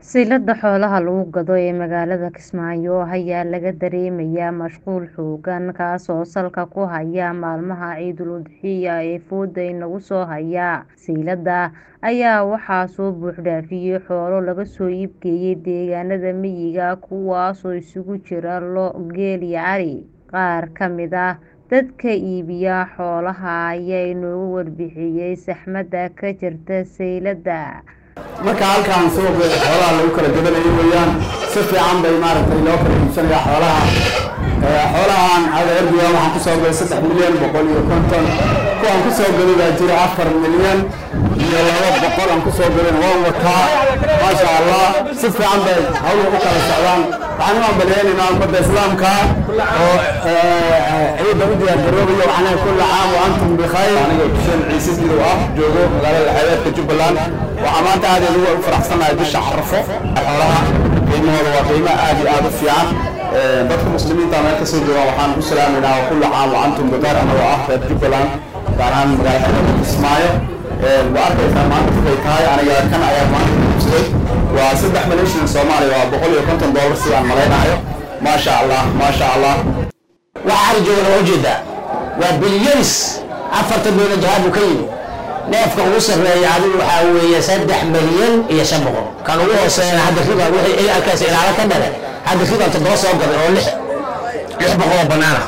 Silada xoolaha lagu gado ee magaalada Kismaayo ayaa laga dareemayaa mashquul xooggan kaasoo salka ku haya maalmaha Ciidul Udxiyya ee fooda inagu soo haya. Silada ayaa waxaa soo buux dhaafiyay xoolo laga soo iib geeyay deegaanada miyiga kuwaasoo isugu jira lo', geel iyo ari. Qaar ka mid ah dadka iibiya xoolaha ayaa inooga warbixiyay saxmadda ka jirta silada. marka halkaan suuqa xoolaha lagu kala gadanayo weeyaan si fiican bay maaragtay loo kala iibsanaya xoolaha Ee, xoolahan hada erbiga waxaan kusoo gaday saddex milyan boqol iyo konton kuwaan kusoo gaday baa jira afar milyan iyo laba boqol aan kusoo gadan waan wataa maasha allah si fiican bay hawla u kala socdaan waxaan u ambaleynaynaa ummadda islaamka oo ee, ciidda u diyaar garoobayo waxaan kulla caam wa antum bikhayr aniga xuseen ciise sidow ah joogo magaalada xeebeedka jubbaland waxaa maanta aad ugu faraxsanahay bisha carafo xoolaha qiimahooda waa qiimo aad iyo aad u fiican Ee, dadka muslimiinta meel kasoo joogaan waxaan ku salaameynaa kulla caam wa antum bikhayr anagoo ah reer jubbaland gaar ahaan magaalada xeebeedka kismaayo Ee, waa arkaysaa maanta waxay tahay aniga kan ayaa maanta iibsaday waa saddex milyan shilin soomaaliya waa boqol iyo konton doolar sidaan malaynayo maasha allah maasha allah waxa ari joogan waa ujeedaa waa bilyanis afartan milyan jihaad buu ka yimi neefka ugu sarreeya adigu waxaa weeye saddex milyan iyo shan boqol kan ugu hooseeyana hadda riba wixii alkaas ilaalo ka dhale hadda riba toddoba soo gaday oo lix lix boqol oo banaana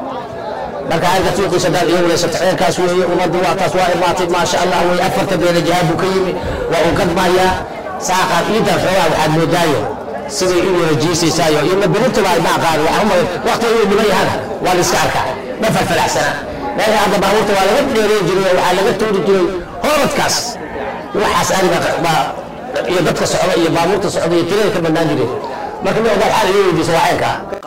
marka halka suuqiisa dad iyo walaysata ceelkaas weeye ummaddu waa taas waa imaatay maasha allah weye afartan milyan jihaad buu ka yimi waa uu gadmayaa saaqa ciidan xoogaa waxaad moodaayo siday u wada jiisaysaayo iyo mabirintuba ay maaqaan waxaa umay waqti inuu dhiman yahana waa la iska arkaa ma falfalaxsana meesha hadda baabuurta waa laga dheereyn jiray oo waxaa laga tuuri jiray hooradkaas waxaas ariga baa iyo dadka socda iyo baabuurta socda iyo tirada ka badnaan jireen marka mi ogaad xaal iyo weydiisa waa caynkaa